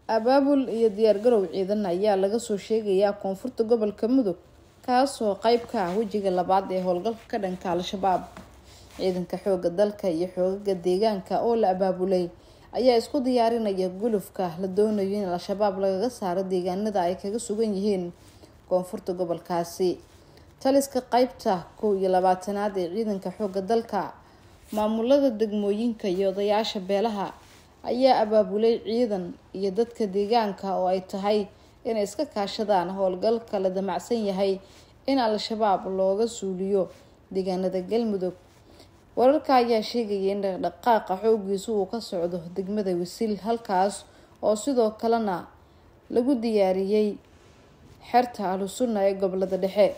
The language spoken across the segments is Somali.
abaabul iyo diyaargarow ciidan ayaa laga soo sheegayaa koonfurta gobolka mudug kaasoo qeyb ka ah wejiga labaad ee howlgalka ka dhanka al-shabaab ciidanka xooga dalka iyo xoogaga deegaanka oo la abaabulay ayaa isku diyaarinaya gulufka la doonayo in al-shabaab lagaga saaro deegaanada ay kaga sugan yihiin koonfurta gobolkaasi taliska qeybta kow iyo labaatanaad ee ciidanka xooga dalka maamulada degmooyinka iyo odayaasha beelaha ayaa abaabulay ciidan iyo dadka deegaanka oo ay tahay inay iska kaashadaan howlgalka la damacsan yahay in al-shabaab looga suuliyo deegaanada galmudug wararka ayaa sheegaya in dhaqdhaqaaqa xoogiisu uu ka socdo degmada wasiil halkaas oo sidoo kalena lagu diyaariyey xerta ahlusunna ee gobolada dhexe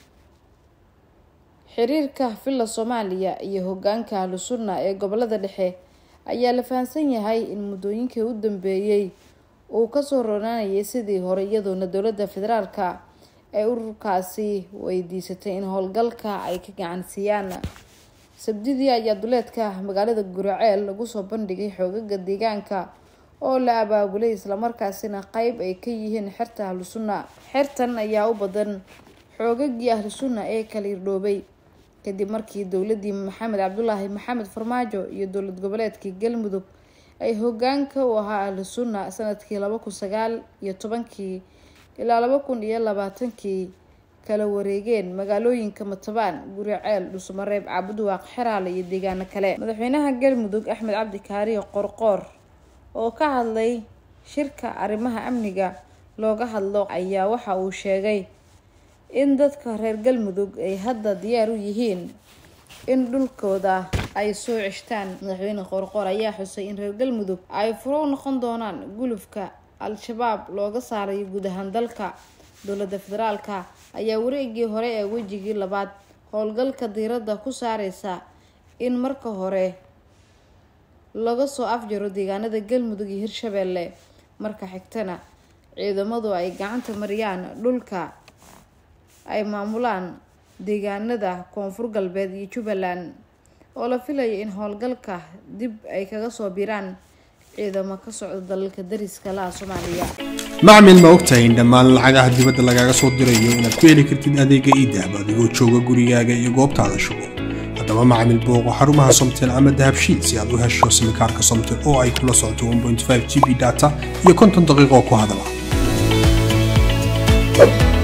xiriirka villa soomaaliya iyo hogaanka ahlusunna ee gobolada dhexe ayaa la fahamsan yahay in muddooyinkii u dambeeyey uu kasoo ronaanayay sidii hore iyadoona dowladda federaalka ee ururkaasi weydiisatay in howlgalka ay ka gacansiiyaan sabdidii ayaa duleedka magaalada guraceel lagu soo bandhigay xoogaga deegaanka oo la abaabulay islamarkaasina qeyb ay ka yihiin xerta ahlusunna xertan ayaa u badan xoogagii ahlusunna ee kala irdhoobay kadib markii dowladii maxamed cabdulaahi maxamed farmaajo iyo dowlad goboleedkii galmudug ay hogaanka u ahaa ahlusunna sanadkii laba kun sagaal iyo tobankii ilaa laba kun iyo labaatankii kala wareegeen magaalooyinka matabaan guriceel dhusmareeb caabuduwaaq xeraale iyo deegaano kale madaxweynaha galmudug axmed cabdi kaariyo qorqoor oo ka hadlay shirka arrimaha amniga looga hadlo ayaa waxa uu sheegay in dadka reer galmudug ay hadda diyaar u yihiin in dhulkooda ay soo ceshtaan madaxweyne qorqoor ayaa xusay in reer galmudug ay furo u noqon doonaan gulufka al-shabaab looga saarayo guud ahaan dalka dowladda federaalka ayaa wareegii hore ee wejigii labaad howlgalka diiradda ku saareysa in marka hore laga soo afjaro deegaanada galmudug iyo hirshabeelle marka xigtana ciidamadu ay gacanta mariyaan dhulka ay maamulaan deegaanada koonfur galbeed iyo jubbaland oo la filayo in howlgalka dib ay kaga soo biraan ciidamo ka socda dalalka dariska laha soomaaliya macmil ma ogtahay in dhammaan lacagaha dibadda lagaaga soo dirayo inaad ku heli kartid adeega iidahab adigoo jooga gurigaaga iyo goobtaada shugo haddaba macmil booqo xarumaha somtel ama dahabshiid si aad u hesho simikaarka somtel oo ay kula socoto g b data iyo konton daqiiqo ku hadala